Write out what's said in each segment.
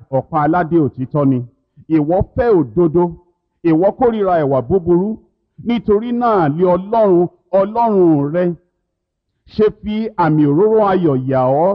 ọ̀pá aládé òtítọ́ ni ìwọ fẹ́ òdodo ìwọ kórìíra ẹ̀wà búburú nítorí náà lé ọlọ́run ọlọ́run rẹ ṣe fi àmì òróró ayọ̀ yà ọ́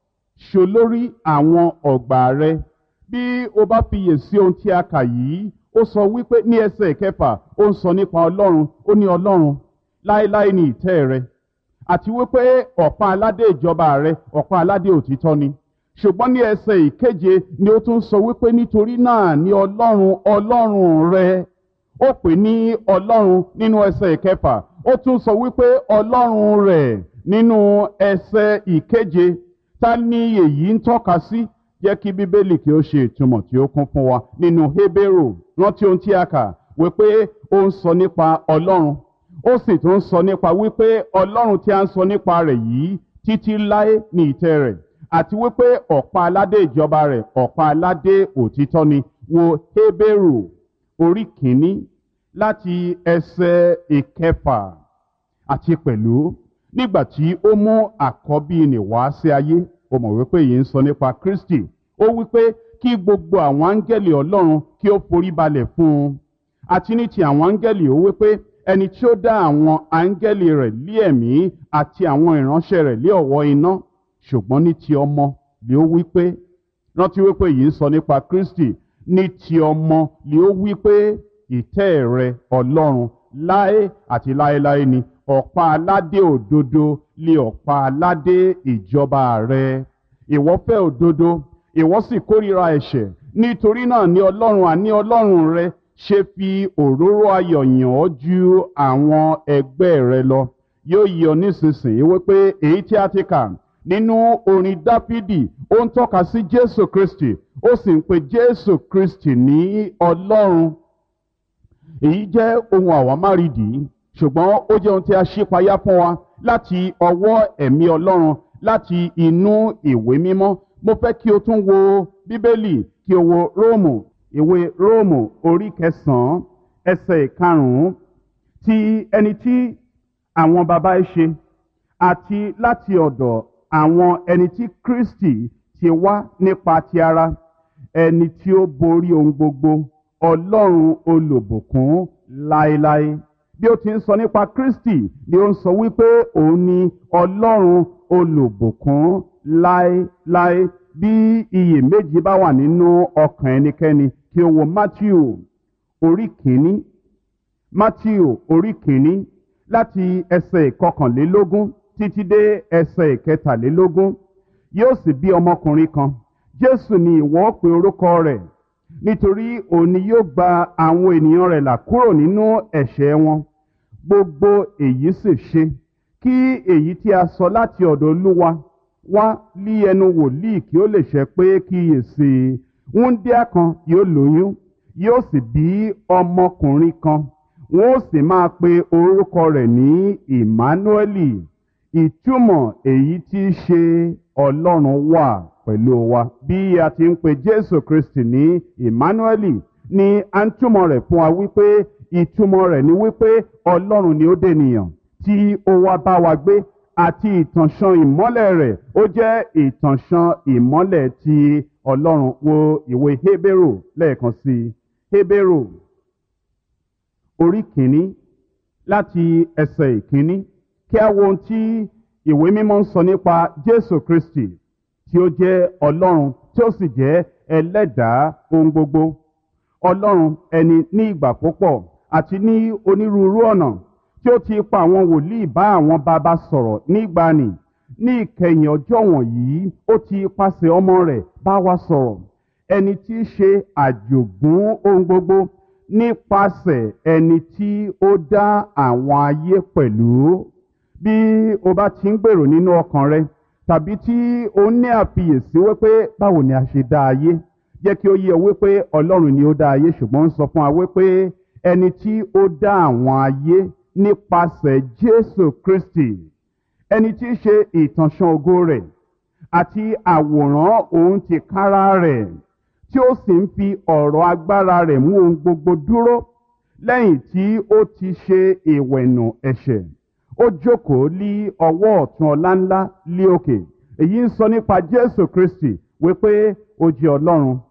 ṣolórí àwọn ọ̀gbà rẹ bí o bá fiyè sí ohun tí a kà yìí ó sọ wípé ní ẹsẹ̀ kẹfà ó ń sọ nípa ọlọ́run ó ní ọlọ́run láéláé ní ìtẹ́ rẹ àti wípé ọ̀pá aládé ìjọba rẹ ọ̀pá aládé òtítọ́ ni ṣùgbọ́n ní ẹsẹ̀ ìkeje ni ó tún sọ wípé nítorí náà ní ọlọ́run ọlọ́run rẹ ó pè ní ọlọ́run nínú ẹsẹ̀ ìkẹfà ó tún sọ wípé ọlọ́run rẹ̀ nínú ẹsẹ̀ ìkeje ta ni èyí ń tọ́ka sí jẹ́ kí bíbélì kí ó ṣe ìtumọ̀ tí ó kún fún wa nínú hébérù rántí ohun tí a kà wípé ó ń sọ nípa ọlọ́run ó sì tún sọ nípa wípé ọlọ́run tí a ń sọ nípa rẹ̀ yìí títí láé ní ìtẹ́ rẹ̀ àti wípé ọ̀pá aládé ìjọba rẹ̀ ọ̀pá aládé òtítọ́ ni wo hébérù orí kìíní láti ẹsẹ̀ ìkẹfà àti pẹ̀lú nígbà tí ó mú àkọ́bí nì wá sí ayé ó mọ̀ wípé yìí ń sọ nípa kristi ó wípé kí gbogbo àwọn áńgẹ́lì ọlọ́run kí ó forí balẹ̀ fún un àti ní ti àwọn áńgẹ́lì ó wípé ẹni tí ó dá àwọn áńgẹ́lì rẹ̀ lé ẹ̀mí àti àwọn ìránṣẹ́ rẹ̀ lé ọ̀wọ́ iná ṣùgbọ́n ní ti ọmọ lé ó wípé rántí wípé yìí ń sọ nípa kristi ní ti ọmọ lé ó wípé ìtẹ́ rẹ ọlọ́run láé àti láéláé ni ọ̀pá aládé òdodo lé ọ̀pá aládé ìjọba rẹ ìwọ fẹ́ òdodo ìwọ sì kórìíra ẹ̀ṣẹ̀ nítorí náà ní ọlọ́run àní ọlọ́run rẹ ṣe fi òróró ayọ̀ yàn ọ́ ju àwọn ẹgbẹ́ rẹ lọ yóò yí ọ nísinsìnyí wípé èyí tí a ti kà nínú orin dáfídì ó ń tọ́ka sí jésù kristi ó sì ń pe jésù kristi ní ọlọ́run èyí jẹ́ ohun àwámárìdì ṣùgbọ́n ó jẹ́ ohun tí a ṣípayá fún wa láti ọwọ́ ẹ̀mí ọlọ́run láti inú ìwé mímọ́ mo fẹ́ kí o tún wo bíbélì kí o wo róòmù ìwé róòmù orí kẹsàn-án ẹsẹ̀ ìkarùn-ún ti ẹni tí àwọn baba ẹ ṣe àti láti ọ̀dọ̀ àwọn ẹni tí kristi ti wá nípa ti ara ẹni tí ó borí ohun gbogbo ọlọ́run olùbùkún láéláé bí ó ti ń sọ nípa kristi ni ó ń sọ wípé òun ni ọlọ́run olùbùkún láéláé bí iyèméjì bá wà nínú ọkàn ẹnikẹ́ni kí o wo matthew orí kìíní matthew orí kìíní láti ẹsẹ̀ ìkọkànlélógún títí dé ẹsẹ̀ ìkẹtàlélógún yóò sì bí ọmọkùnrin kan jésù ni ìwọ pe orúkọ rẹ̀ nítorí òní yóò gba àwọn ènìyàn rẹ̀ là kúrò nínú ẹ̀ṣẹ̀ wọn gbogbo èyí sì ṣe kí èyí tí a sọ láti ọ̀dọ̀ olúwa wá lí ẹnu wòlíì kí ó lè ṣẹ pé kíyèsí wúńdíá kan yóò lóyún yóò sì bí ọmọkùnrin kan wọn ó sì máa pe orúkọ rẹ̀ ní emmanueli ìtumọ̀ èyí tí í ṣe ọlọ́run wà pẹ̀lú wa bí a ti ń pe jésù kristi ní emmanueli ni a ń túmọ̀ rẹ̀ fún wa wípé ìtumọ̀ rẹ̀ ni wípé ọlọ́run ni ó dènìyàn tí ó wá bá wa gbé àti ìtànṣán ìmọ́lẹ̀ rẹ̀ ó jẹ́ ìtànṣán ìmọ́lẹ̀ ti ọlọ́run wo ìwé hébérù lẹ́ẹ̀kan sí i hébérù orí kìíní láti ẹsẹ̀ ìkíní kí a wo ohun tí ìwé mímọ́ ń sọ nípa jésù kristi tí ó jẹ́ ọlọ́run tí ó sì jẹ́ ẹlẹ́dàá ohun gbogbo ọlọ́run ẹni ní ìgbà púpọ̀ àti ní onírúurú ọ̀nà tí ó ti pa àwọn wòlíì bá àwọn bàbá sọ̀rọ̀ nígbàanì ní ìkẹyìn ọjọ́ wọ̀nyí ó ti pàṣẹ ọmọ rẹ̀ bá wa sọ̀rọ̀ ẹni tí í ṣe àjògún ohun gbogbo nípasẹ̀ ẹni tí ó dá àwọn ayé pẹ̀lú bí o bá ti ń gbèrò nínú ọkàn rẹ tàbí tí o ní àfiyèsí wípé báwo ni a ṣe dá ayé jẹ́ kí ó yé ọ wípé ọlọ́run ni ó dá ayé ṣùgbọ́n ń sọ fún wa wípé ẹni tí ó dá àwọn ayé nípasẹ̀ jésù kristi ẹni tí í ṣe ìtànṣán ògo rẹ̀ àti àwòrán òun ti kára rẹ̀ tí ó sì ń fi ọ̀rọ̀ agbára rẹ̀ mú ohun gbogbo dúró lẹ́yìn tí ó ti ṣe ìwẹ̀nù ẹ̀ṣẹ̀ ó jókòó lí ọwọ́ ọ̀tún ọlá ńlá lí òkè èyí ń sọ nípa jésù kristi wípé ó jẹ́ ọlọ́run